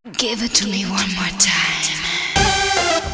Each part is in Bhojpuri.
Give it to me one more time.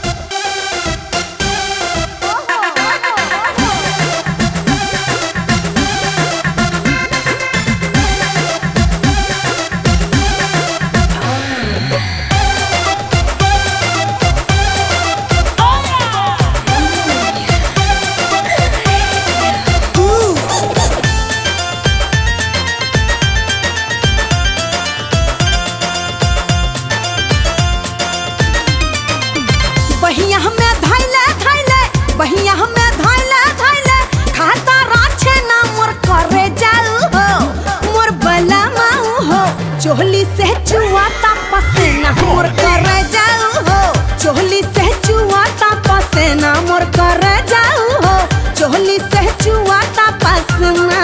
बहिया हमें धैले धैले बहिया हमें धैले धैले खाता राछे ना मोर करे जाऊ हो मोर बला माऊ हो चोहली से चुआता पसेना मोर करे जाऊ हो चोहली से चुआता पसेना मोर करे जाऊ हो चोहली से चुआता पसेना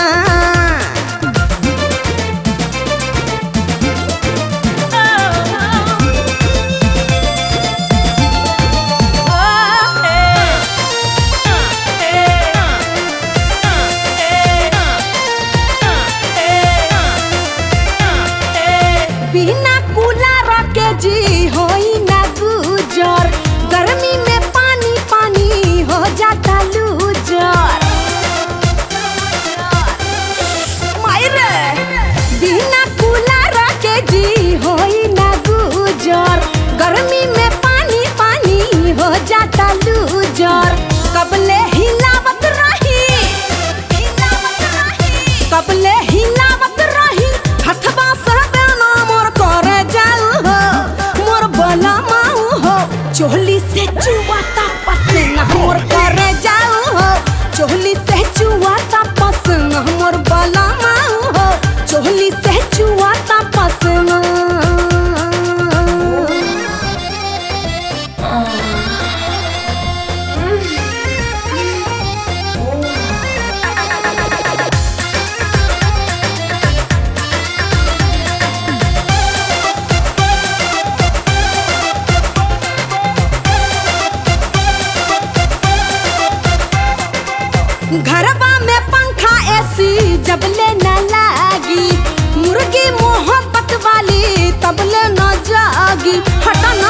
बिना कूलर के जी होई ना गुजर गर्मी में पानी पानी हो जाता लूजर मायरे बिना कूलर के जी होई ना गुजर गर्मी में पानी पानी हो जाता लूजर कबले हिलावत रही हिलावत रही कबले हिलावत रही हथबा से बेना मोर करे जाऊ हो मोर बला माऊ हो चोली से चुआता पसीना मोर करे जाऊ हो चोली से चुआता पसीना मोर बला माऊ हो चोली से चुआता पसीना घरबा में पंखा एसी जब ले न लागी मुर्गी मोहब्बत वाली तब ले न जागी हटा ना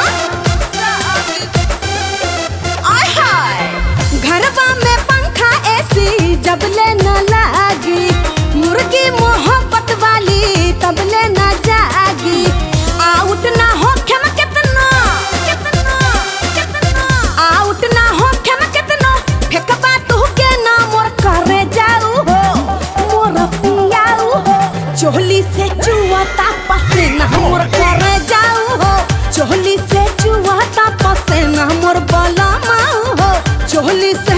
आय हाय घरबा में पंखा एसी जब ले न लागी मुर्गी मोहब्बत वाली तब ले न जागी आउट ना हो खेम कितना कितना कितना आउट ना हो खेम कितना फेंकबा तू के ना मोर करे जाऊ हो मोर पियाऊ हो चोली से चुआता पसीना मोर करे जाऊ हो चोली से चुआता पसीना मोर बला माऊ हो चोली से